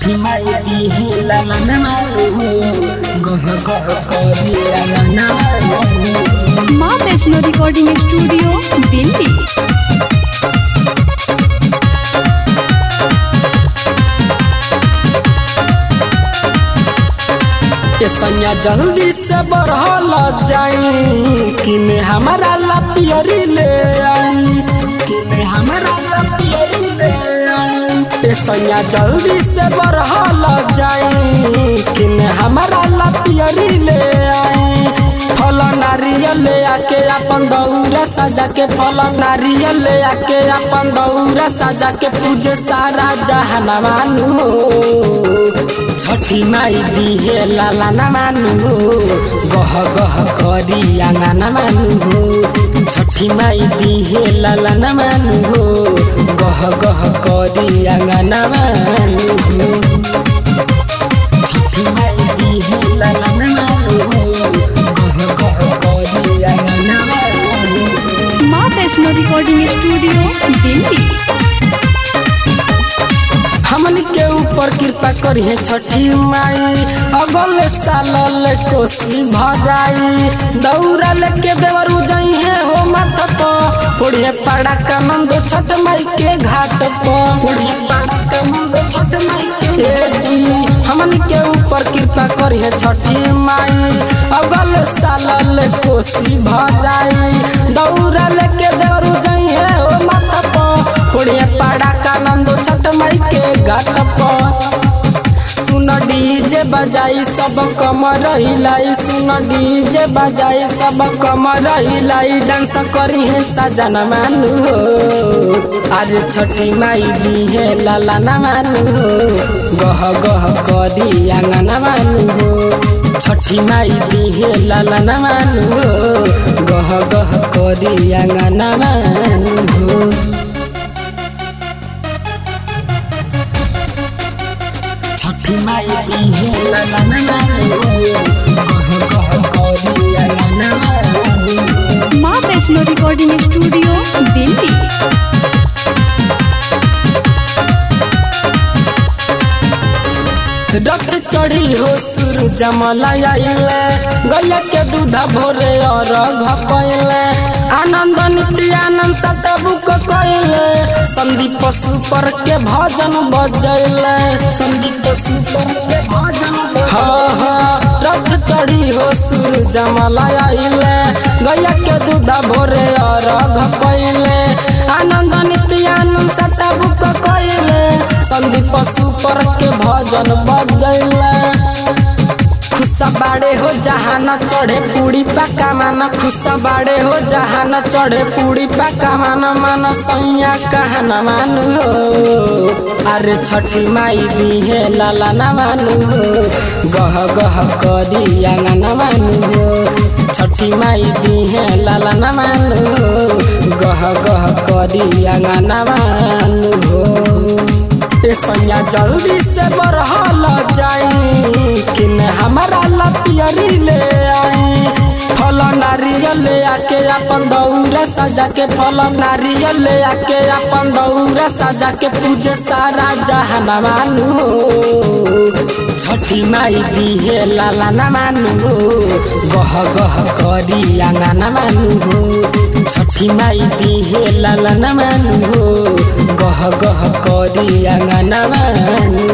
छठी माई दिहे लालन मारू गह गह करी लालन मारू माँ वैष्णो रिकॉर्डिंग स्टूडियो दिल्ली ये सैया जल्दी से बढ़ल जाई किने हमारा लपियरी ले आई किने हमारा लपियरी ले आई ये सैया जल्दी से बढ़ल जाई किने हमारा लपियरी ले आई फल नारियल ले आके अपन दौरा सजा के फल नारियल ले आके अपन दौरा सजा के पूजे सारा जहनवानु छठी माई दिहे लाला न मानु गह गह करी आंगा न मानु छठी माई दिहे लाला न मानु गह गह करी आंगा न मानु छठी माई दिहे लाला न मानु गह गह करी आंगा न मानु माँ वैष्णो रिकॉर्डिंग स्टूडियो दिल्ली हमन के ऊपर कृपा करिए छठी माई अगल साल कोसी भराई दौरा लेके देवर उजई है हो माथ पर पुड़िए पाड़ा का नंद छठ माई के घाट पर पुड़िए पाड़ा का नंद छठ माई के ए जी हमन के ऊपर कृपा करिए छठी माई अगल साल कोसी भराई दौरा लेके देवर उजई है हो माथ पर पुड़िए पाड़ा का नंद छठ माई के घाट पर सुन डीजे बजाई सब कम रहिलाई सुन डीजे बजाई सब कम रहिलाई डांस करी है सजन मानु हो आज छठी माई दी है लाला न मानु हो गह गह करी आंगन मानु हो छठी माई दी है लाला न मानु हो गह गह करी आंगन मानु हो छठी माई दी है लाला न मानु गह गह करी आंगन मानु माँ वैष्णो रिकॉर्डिंग स्टूडियो दिल्ली रथ चढ़ी हो सुर जमला आइले गैया के दूधा भोरे और घपैले आनंद नित्यानंद सतबु को कैले संदीप पशु पर के भजन बजैले संदीप पशु पर के भजन हाँ हाँ रथ चढ़ी हो सुर जमला आइले गैया के दूधा भोरे और घपैले आनंद नित्यानंद सतबु को कैले संदीप पशु पर के भजन बजैले खुशा बाड़े हो जहान चढ़े पूरी पका मान खुशा बाड़े हो जहान चढ़े पूरी पका मान मान सैया कहन मानु हो अरे छठी माई दी है लाला न मानु हो गह गह करी आंगन मानु हो छठी माई दी है लाला न मानु हो गह गह करी आंगन मानु हो ए सैया जल्दी से बढ़ल जाई किन हमारा लपियरी ले आई फल नारियल ले आके अपन दौरा सजा के फल नारियल ले आके अपन दौरा सजा के पूजे सारा जहान मानु हो छठी माई दी है लाला न मानु हो गह गह करी आंगन मानु हो छठी माई दी है लाला न मानु हो गह गह करी आंगन मानु